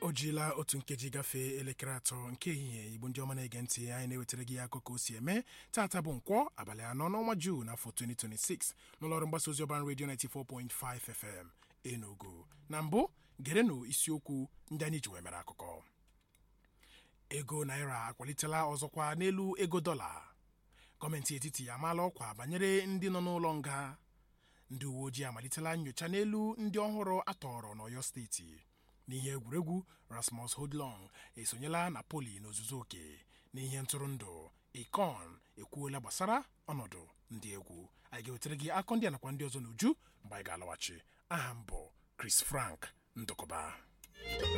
o jiela otu nkeji gafee elekere atọ nke ehihie igbo ndị ọma na-ege ntị anyị na-ewetara gị akụkọ o si eme taata bụ nkwọ abalị anọ n'ọnwa juu n'afọ 2026 n'ụlọọrụ mgbasa ozi ọban redio 94.5 fm enugu na mbụ gerenụ isiokwu ndị anyị ji wee mere akụkọ ego naira akwalitela ọzọkwa n'elu ego dọla gọọmenti etiti amaala ọkwa banyere ndị nọ n'ụlọ nga ndị uwe ojii amalitela nyocha n'elu ndị ọhụrụ atọrọ n'ọyọ steeti n'ihe egwuregwu rasmus hodlong esonyela na poli n'ozuzu oke n'ihe ntụrụndụ ikon ekwuola gbasara ọnọdụ ndị egwu anyị ga-ewetara gị akọ ndị a nakwa ndị ọzọ n'uju mgbe anyị ga-alọghachi aha m bụ chris frank ndụkọba